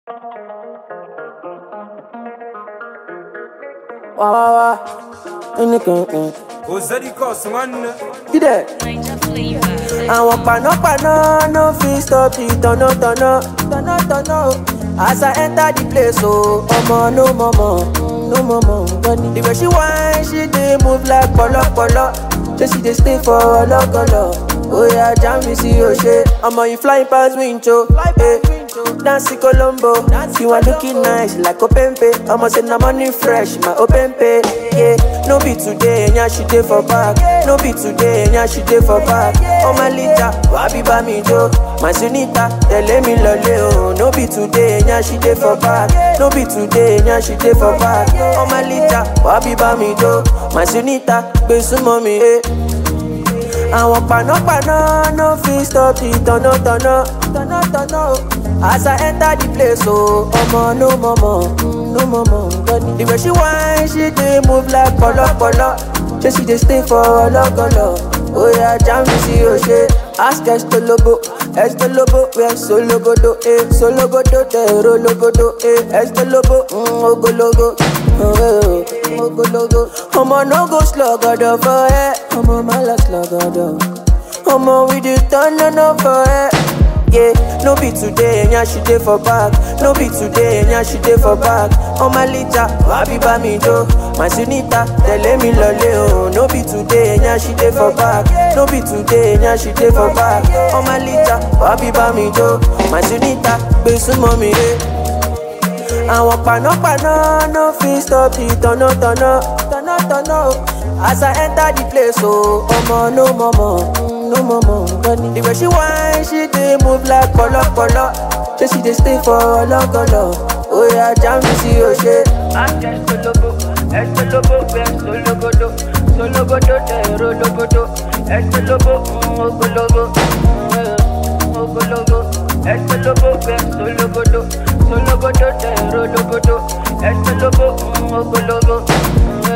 Wah wah wah. Anything. Ozadi Kos, man. You there? àwọn panápaná no fit stop the tọ̀nà tọ̀nà tọ̀nà tọ̀nà o. as i enter the place o ọmọ no mọ̀mọ̀ no mọ̀mọ̀ gbọ́ni. the way she whine she dey move like pọ̀lọ́pọ̀lọ́ say she dey stay for ọlọ́gọlọ. oya jam mi sí òṣè ọmọ yìí flying pass window. Eh. Nancy Colombo, you are looking nice like Openpe. I'ma say na money fresh, my Openpe. Yeah, no be today, nya she dey for back. No be today, nya she dey for back. Oh my lita, wabi ba mi jo. My sunita, tell me lole oh. No be today, nya she dey for back. No be today, nya she dey for back. Oh my lita, wabi ba mi jo. My sunita, gbe sumo mi eh. àwọn panápaná no fit stop the tọ̀nà tọ̀nà tọ̀nà tọ̀nà o. as i enter the place o ọmọ no mọ̀mọ̀ no mọ̀mọ̀ gbọ́dọ̀. the way she whine she dey move like pọ̀lọ́pọ̀lọ́ ṣé she dey stay for ọlọ́gọlọ. oya jam mi sí òṣè ask estolobo estolobo wẹ sologodo eh sologodo tẹ̀rọ logodo eh estolobo mm, ogologo. Oh, ogologo. ọmọ no go slogodo for ẹ ọmọ má lọ slogodo. ọmọ we dey turn on up for ẹ. Yeah, no be today, enya she dey for back. No be today, enya she dey for back. On my lita, wabi ba mi jo. My sunita, tẹ̀lé mi lọlé o. No be today, enya she dey for back. No be today, enya she dey for back. On my lita, wabi ba mi jo. My sunita, gbé súnmọ́ mi ré. àwọn panápaná no fit stop the tọ̀nà tọ̀nà tọ̀nà tọ̀nà o. as i enter the place o ọmọ no mọ̀mọ̀ no mọ̀mọ̀ gbọ́ni. the way she whine she dey move like pọ̀lọ́pọ̀lọ́ ṣé she dey stay for ọlọ́gọlọ. oya jam mi sí òṣè. Ask Estolobo, Estolobo, we Sologodo, Sologodo, Tero Logodo, Estolobo, mm, Ogologo, mm, Ogologo, Estolobo, we Sologodo, Sologodo, Tero Logodo, Estolobo, mm, Ogologo, mm,